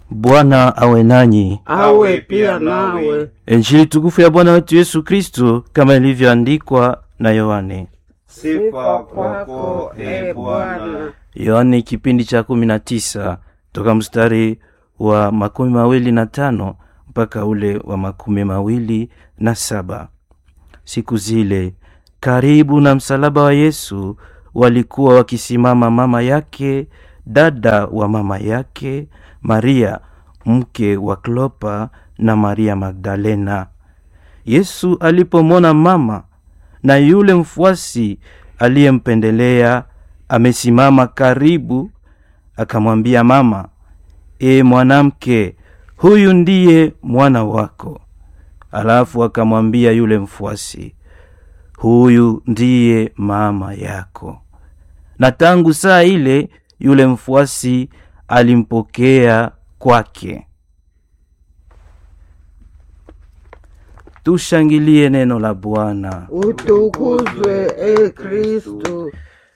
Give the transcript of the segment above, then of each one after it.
Bwana awe nanyi. awe pia nawe. Injili tukufu ya Bwana wetu Yesu Kristo kama ilivyoandikwa na Yohane. Sifa kwako e Bwana. Yohane kipindi cha kumi na tisa toka mstari wa makumi mawili na tano mpaka ule wa makumi mawili na saba. Siku zile karibu na msalaba wa Yesu walikuwa wakisimama mama yake, dada wa mama yake, Maria mke wa Klopa na Maria Magdalena. Yesu alipomwona mama na yule mfuasi aliyempendelea amesimama karibu, akamwambia mama, e mwanamke, huyu ndiye mwana wako. Alafu akamwambia yule mfuasi, huyu ndiye mama yako. Na tangu saa ile yule mfuasi alimpokea kwake. Tushangilie neno la Bwana. Utukuzwe e Kristu.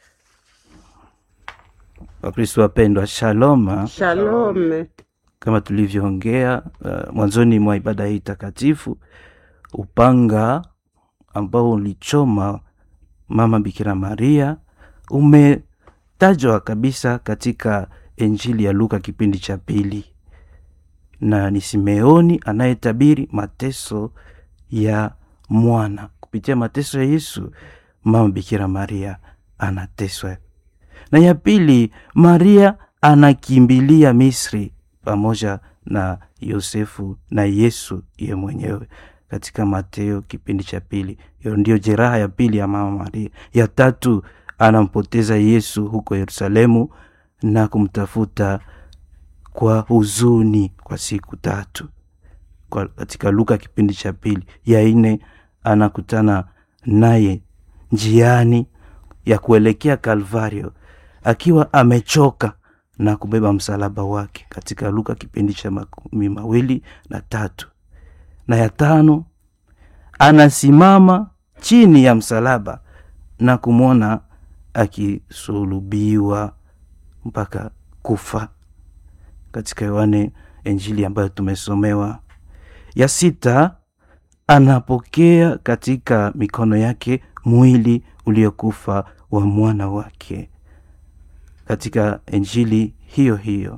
Wakristo wapendwa, shaloma. Shalome. Kama tulivyoongea uh, mwanzoni mwa ibada hii takatifu, upanga ambao ulichoma mama Bikira Maria umetajwa kabisa katika Injili ya Luka kipindi cha pili, na ni Simeoni anayetabiri mateso ya mwana. Kupitia mateso ya Yesu, mama Bikira Maria anateswa. Na ya pili, Maria anakimbilia Misri pamoja na Yosefu na Yesu ye mwenyewe katika Mateo kipindi cha pili. Hiyo ndiyo jeraha ya pili ya mama Maria. Ya tatu, anampoteza Yesu huko Yerusalemu na kumtafuta kwa huzuni kwa siku tatu kwa katika Luka kipindi cha pili. Ya nne, anakutana naye njiani ya kuelekea Kalvario akiwa amechoka na kubeba msalaba wake katika Luka kipindi cha makumi mawili na tatu. Na ya tano, anasimama chini ya msalaba na kumwona akisulubiwa mpaka kufa katika Yohane Injili ambayo tumesomewa. Ya sita, anapokea katika mikono yake mwili uliokufa wa mwana wake katika Injili hiyo hiyo,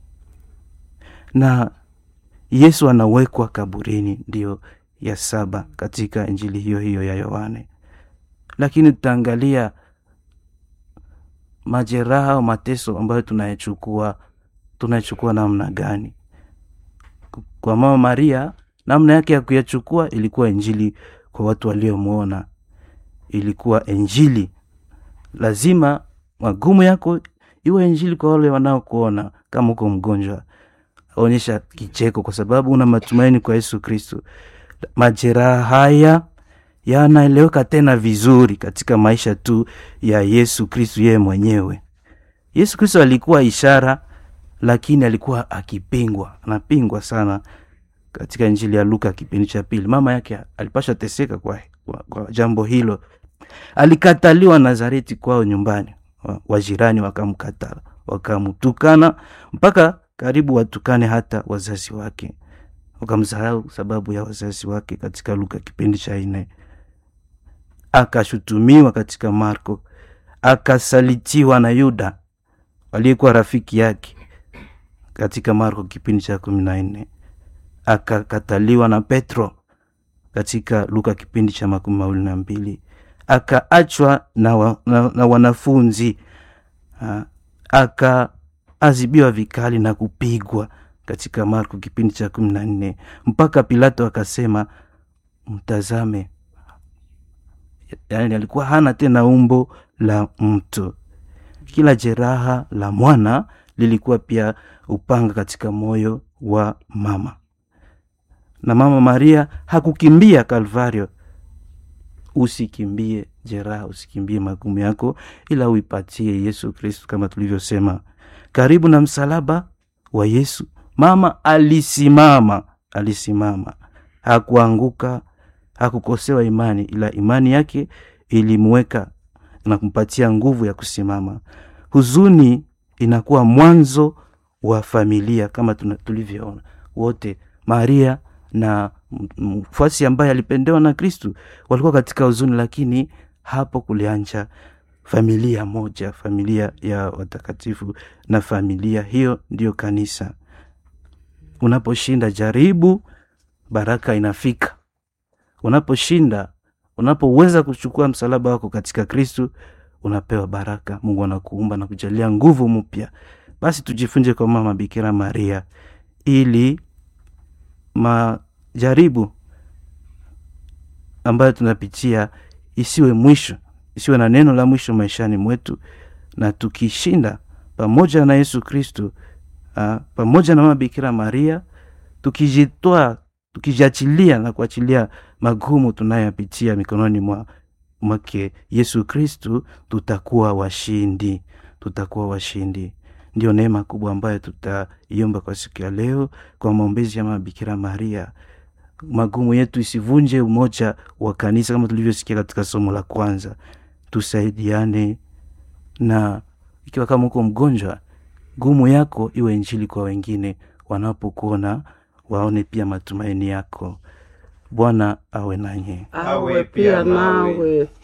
na Yesu anawekwa kaburini, ndiyo ya saba katika Injili hiyo hiyo ya Yohane. Lakini tutaangalia majeraha au mateso ambayo tunayechukua tunayechukua namna gani? Kwa mama Maria, namna yake ya kuyachukua ilikuwa Injili kwa watu waliomwona, ilikuwa Injili lazima magumu yako iwe Injili kwa wale wanaokuona. Kama uko mgonjwa, onyesha kicheko, kwa sababu una matumaini kwa Yesu Kristo. Majeraha haya yanaeleweka tena vizuri katika maisha tu ya Yesu Kristo yeye mwenyewe. Yesu Kristo alikuwa ishara, lakini alikuwa akipingwa, anapingwa sana katika Injili ya Luka kipindi cha pili. Mama yake alipasha teseka kwa, kwa, kwa jambo hilo. Alikataliwa Nazareti kwao nyumbani, wajirani wakamkataa, wakamtukana mpaka karibu watukane hata wazazi wake, wakamsahau sababu ya wazazi wake katika Luka kipindi cha nne. Akashutumiwa katika Marko, akasalitiwa na Yuda aliyekuwa rafiki yake katika Marko kipindi cha kumi na nne. Akakataliwa na Petro katika Luka kipindi cha makumi mawili na mbili akaachwa na, wa, na, na wanafunzi akaazibiwa vikali na kupigwa katika Marko kipindi cha kumi na nne mpaka Pilato akasema mtazame, yaani alikuwa hana tena umbo la mtu. Kila jeraha la mwana lilikuwa pia upanga katika moyo wa mama, na mama Maria hakukimbia Kalvario. Usikimbie jeraha, usikimbie magumu yako, ila uipatie Yesu Kristu. Kama tulivyosema, karibu na msalaba wa Yesu mama alisimama, alisimama, hakuanguka, hakukosewa imani, ila imani yake ilimweka na kumpatia nguvu ya kusimama. Huzuni inakuwa mwanzo wa familia kama tuna- tulivyoona wote maria na m- mfuasi ambaye alipendewa na kristu walikuwa katika huzuni lakini hapo kulianja familia moja familia ya watakatifu na familia hiyo ndiyo kanisa unaposhinda jaribu baraka inafika unaposhinda unapoweza kuchukua msalaba wako katika kristu unapewa baraka mungu anakuumba na kujalia nguvu mpya basi tujifunze kwa mama bikira maria ili majaribu ambayo tunapitia isiwe mwisho isiwe na neno la mwisho maishani mwetu na tukishinda pamoja na yesu kristu ah, pamoja na mama bikira maria tukijitoa tukijiachilia na kuachilia magumu tunayoyapitia mikononi mwa mwake yesu kristu tutakuwa washindi tutakuwa washindi ndio neema kubwa ambayo tutaiomba kwa siku ya leo kwa maombezi ya mama bikira maria magumu yetu isivunje umoja wa kanisa kama tulivyosikia katika somo la kwanza tusaidiane na ikiwa kama uko mgonjwa gumu yako iwe njili kwa wengine wanapokuona waone pia matumaini yako bwana awe nanye awe pia nawe